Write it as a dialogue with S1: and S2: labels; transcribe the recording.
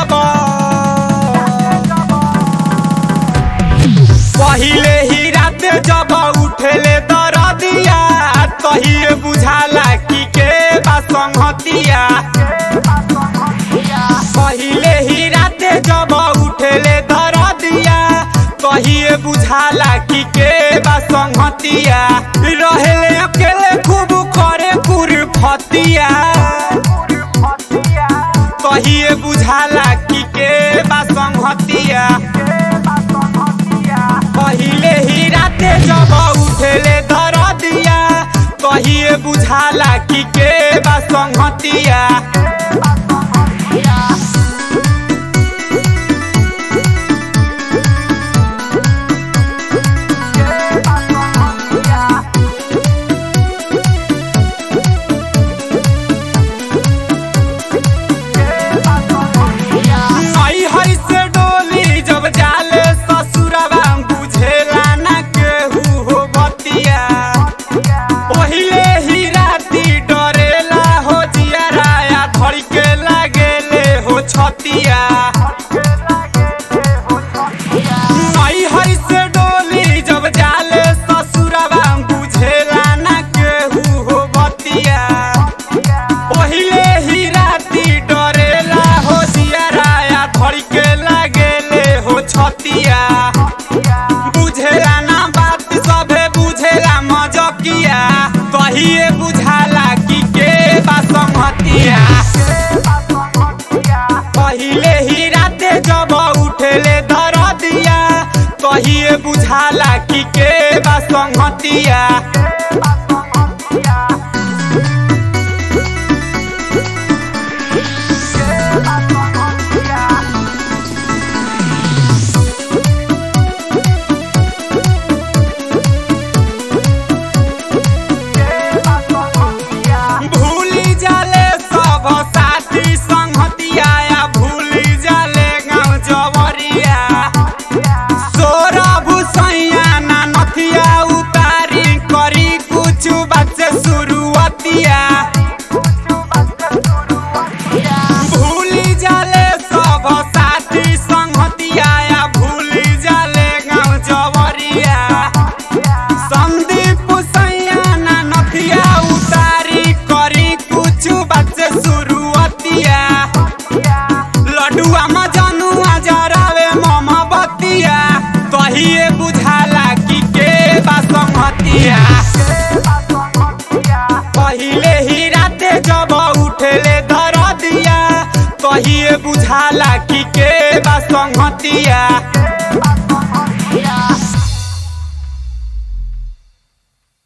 S1: जब पहिले ही रात जब उठेले दरदिया तहिए बुझाला कि के बा संगतिया पहिले ही रात जब उठेले दरदिया तहिए बुझाला कि के बा संगतिया रहेले अकेले खूब करे कुरफतिया तहिए बुझाला कि के बा संगतिया पहिले ही राते जब उठेले दरदिया तहिए बुझाला कि के बा संगतिया आई हई से डोली जब जाले ससुरवा बुझेला ना केहू हो बतिया पहिले ही राती डरेला हो जियराया धड़ के लागेले हो छतिया आई हई से डोली जब जाले ससुरवा बुझेला ना केहू हो बतिया पहिले ही राती डरेला हो जियराया धड़ के लागेले हो छतिया बुझेला ना बात सभे बुझेला मजकिया कहिए बुझाला कि के बा संगतिया पहिले ही राते जब उठेले दरदिया कहिए बुझाला कि के बा संगतिया भूली जाले सब साथी संगतिया या भूली जाले गाँव जवरिया सोरभ सैया ना नथिया उतारी करी कुछ बात से शुरुआतिया भूली जाले सब साथी संगतिया या भूली जाले गाँव जवरिया संदीप सैया ना नथिया उतारी करी कुछ बात से शुरुआतिया लडुआ मजनुआ जरावे मोमबतिया कहिए बुझाला कि के बा संगतिया पहिले ही राते जब उठेले दरदिया कहिए बुझाला कि के बा संगतिया